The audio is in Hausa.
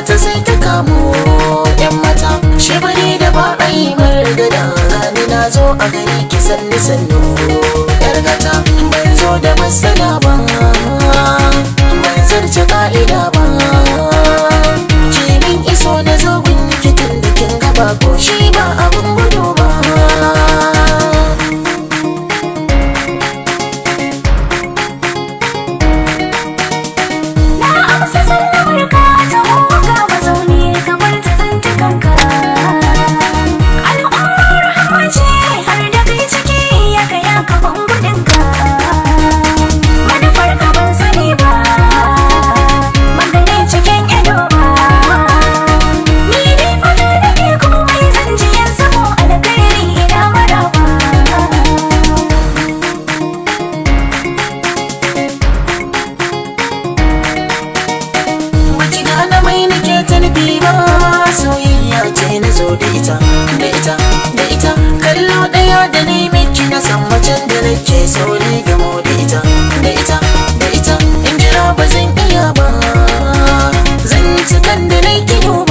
ta sai ta kamo yan mata shi bane da ba a yi margada gani na zo a gari ki sanni sannu yar gata ban zo da matsala ba ban zarce ka'ida ba kimin iso na zo gun kitin da kin gaba ko shi ba abun gudu ba Na amsa sallamar ka ta ga mazauni kamar ta tsinci kanka. Al'ummar rahama ce har da kai ciki ya kaya kafan gudunka. Manufar ka ban sani ba, magani cikin ido ba. Ni dai fata nake komai zan ji yan samo alkhairi ina maraba. Baki gane mai nake ta nufi ba soyayya ce na zo da ita da ita da ita kallo ɗaya da ni miki na san macen da nake sauri gamo da ita da ita da ita in jira ba zan iya ba zan ci kan da nake